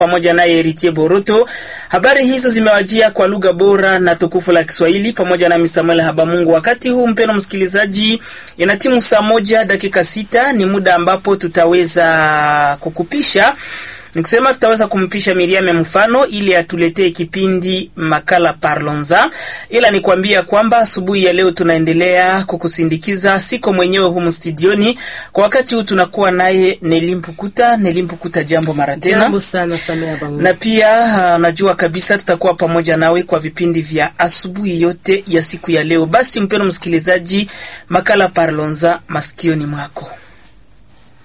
pamoja naye Eritie Boroto. Habari hizo zimewajia kwa lugha bora na tukufu la Kiswahili pamoja nami Samuel Habamungu. Wakati huu mpeno msikilizaji, ina timu saa moja dakika sita ni muda ambapo tutaweza kukupisha ni kusema tutaweza kumpisha Miriam mfano ili atuletee kipindi makala Parlonza, ila nikwambia kwamba asubuhi ya leo tunaendelea kukusindikiza, siko mwenyewe humu studioni kwa wakati huu, tunakuwa naye Nelimpukuta. Nelimpukuta, jambo mara tena. Jambo sana Samia Bangu. Na pia uh, najua kabisa tutakuwa pamoja nawe kwa vipindi vya asubuhi yote ya siku ya leo. Basi mpeno msikilizaji, makala Parlonza masikioni mwako.